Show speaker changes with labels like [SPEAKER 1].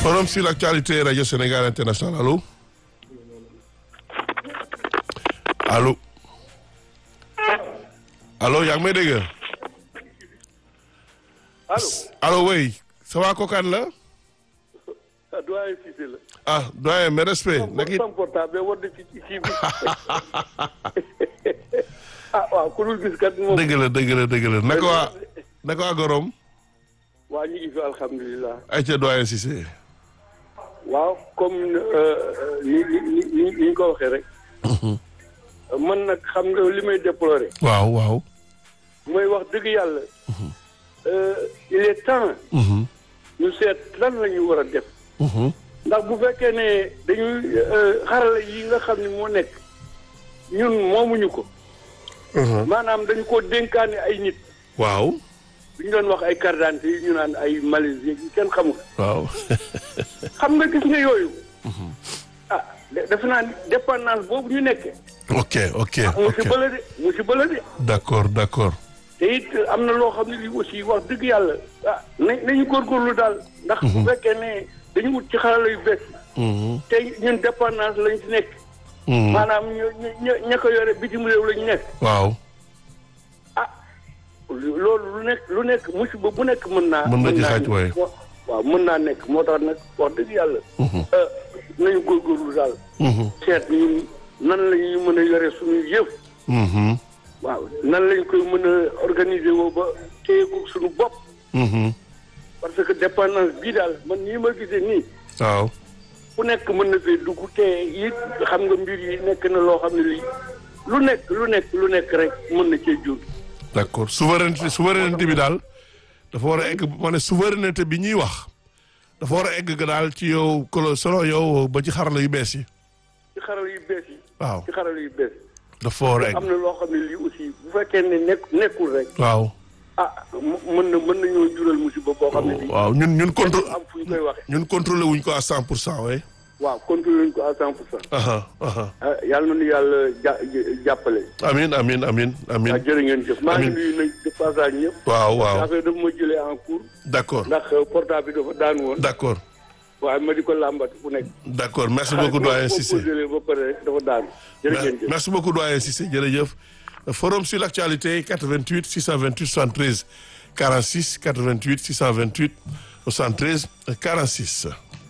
[SPEAKER 1] Forum sur l'actualité Radio Sénégal International allo allo allo yaa ngi may dégg
[SPEAKER 2] allo
[SPEAKER 1] allo oui ça va kookaan la
[SPEAKER 2] ah doyen Cissé la.
[SPEAKER 1] ah doyen mes respect nag it
[SPEAKER 2] sama portable war na ci ci kii bi ah waaw ku dul gis kat moom.
[SPEAKER 1] dëgg la dëgg la dëgg la naka waa naka waa Gorom
[SPEAKER 2] waa ñu ngi fi alhamdulilah.
[SPEAKER 1] ay ca doyen Cissé
[SPEAKER 2] waaw comme ni ni ni ni ni ñu ko waxee rek. man nag xam nga li may déplorer.
[SPEAKER 1] waaw waaw
[SPEAKER 2] mooy wax dëgg yàlla. il est temps. ñu seet lan la ñu war a def. ndax bu fekkee ne dañuy xarala yi nga xam ne moo nekk ñun moomuñu ko. maanaam dañu ko dénkaane ay nit.
[SPEAKER 1] waaw
[SPEAKER 2] bi ñu doon wax ay carte d'identité yi ñu naan ay Malaisie yi kenn xamul.
[SPEAKER 1] waaw
[SPEAKER 2] xam nga gis nga yooyu. ah defe naa dépendance boobu ñu nekkee.
[SPEAKER 1] ok ok ok
[SPEAKER 2] musiba la de musiba la de.
[SPEAKER 1] d'accord d'accord
[SPEAKER 2] te it am na loo xam ne lii aussi wax dëgg yàlla ah nañ nañu góorgóorlu daal. ndax bu fekkee ne dañu wut ci xarala yu bees. te ñun dépendance lañ ci nekk. maanaam ñu ñu ña ko yore bitim réew lañu nekk.
[SPEAKER 1] waaw
[SPEAKER 2] ah loolu lu nekk lu nekk musiba bu nekk mën naa.
[SPEAKER 1] Mën na ci
[SPEAKER 2] naa
[SPEAKER 1] xaj waaye.
[SPEAKER 2] waaw mën naa nekk moo tax nag wax dëgg yàlla. nañu góorgóorlu daal. seet ñun nan la ñuy mën a yore suñu yëf. waaw nan lañ koy mën a organiser woo ba téye ko suñu bopp. parce que dépendance bii daal man nii ma gisee nii.
[SPEAKER 1] waaw
[SPEAKER 2] ku nekk mën na fee dugg te it xam nga mbir yi nekk na loo xam ne lii lu nekk lu nekk lu nekk rek mën na cee jóg.
[SPEAKER 1] d'accord souveraineté souveraineté bi daal dafa war a egg ma ne souveraineté bi ñuy wax dafa war a egg ga daal ci yow kolo solo yow ba ci xarala yu bees yi
[SPEAKER 2] ci xarala yu bees yi.
[SPEAKER 1] waaw
[SPEAKER 2] ci xarala yu bees yi.
[SPEAKER 1] dafa war a egg
[SPEAKER 2] am na loo xam ne lii aussi bu fekkee ne nekk nekkul rek
[SPEAKER 1] waaw
[SPEAKER 2] ah mu- mën na mën nañoo jural musiba boo xam ne lii.
[SPEAKER 1] waaw ñun ñun contrôle
[SPEAKER 2] am fu ñu koy waxee.
[SPEAKER 1] ñun contrôlé wuñ ko à cent pour cent ouais
[SPEAKER 2] waaw contrôlé nañ ko à cent pour cent.
[SPEAKER 1] aha aha
[SPEAKER 2] ah yàlla na nu yàlla ja jàppale.
[SPEAKER 1] amin amin amin
[SPEAKER 2] waaw
[SPEAKER 1] amin
[SPEAKER 2] jërë ngeen jëf maa ngi
[SPEAKER 1] Amiin.
[SPEAKER 2] nuyu nag de passage ñëpp.
[SPEAKER 1] waaw waaw
[SPEAKER 2] affaire dafa ma jëlee en cours.
[SPEAKER 1] d'accord
[SPEAKER 2] ndax portable bi dafa daan woon.
[SPEAKER 1] d'accord
[SPEAKER 2] waaye ma di ko làmbat fu nekk.
[SPEAKER 1] d'accord merci beaucoup doyen Cissé
[SPEAKER 2] xaalis boo ba pare rek dafa daan. jërë ngeen jëf
[SPEAKER 1] merci beaucoup doyen Cissé jërëjëf forum sur l'actualité 88 628 73 46 88 628 73 46